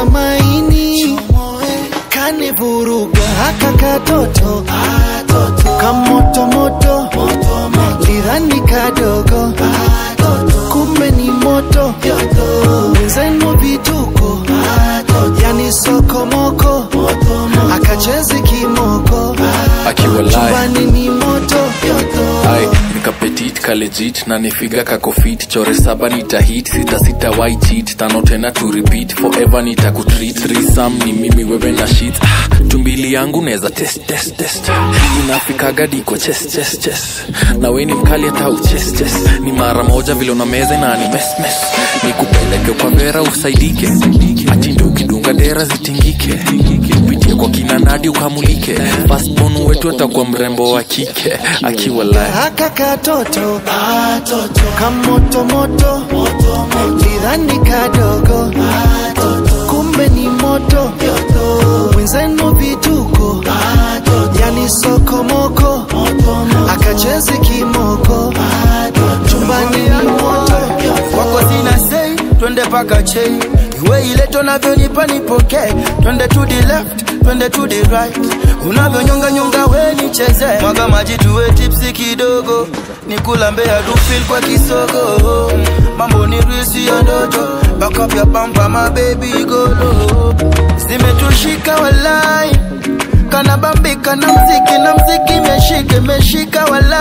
ya maini kanivuruga haka katoto kamotomoto lidhani kadogo kumbe ni moto mwenzenu vituko yani sokomoko akachezi kimoko akiwa live chumbani ni moto Ai, nikapetit kalejit na nifiga kakofit chore saba nitahit sita sita wai cheat tano tena to repeat forever nitakutreat risam ni mimi wewe na shit ah, tumbili yangu neza test test test inafikaga diko chest chest chest na we ni mkali hata uchest chest ni mara moja vile una meza na ni mes mes nikupeleke kwa vera usaidike ati ndo ukidunga dera zitingike upitie kwa kina nadi ukamulike fastbon wetu atakuwa mrembo wa kike akiwa live haka katoto kamotomoto lidhani kadogo kumbe ni moto mwenzenu vituko yani sokomoko akachezi kimoko chumbani ni moto kwako sina sei twende paka chei iwe ile tunavyonipa nipokee twende to the left twende to the right unavyonyonga nyonga we nicheze mwaga maji tuwe tipsi kidogo nikulambea dufil kwa kisogo mambo ni risi ya ndoto bakapya pampa mabebi golo zimetushika walai kanabambika na mziki na mziki meshike meshika walai